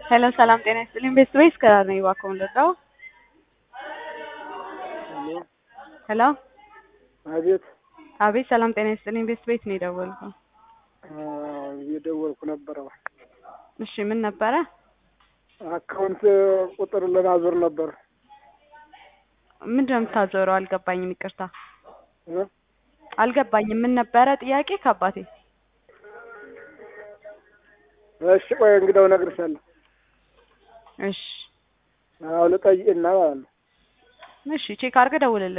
ሄሎ ሰላም ጤና ይስጥልኝ። ቤስት ወይስ ከራር ነው እባክዎ ልርዳው? ሄሎ ሄሎ አቤት አቤት ሰላም ጤና ይስጥልኝ። ቤስት ቤት ነው የደወልኩት። አዎ፣ እየደወልኩ ነበረ። እሺ ምን ነበረ? አካውንት ቁጥር ለማዞር ነበር። ምንድን ነው የምታዞረው? አልገባኝም። ይቅርታ እ? አልገባኝም። ምን ነበረ ጥያቄ ከአባቴ? እሺ ቆይ እንግዳው እነግርሻለሁ። እሺ አዎ ልጠይቅና ማለት ነው። እሺ ቼክ አድርገህ ደውልልኝ።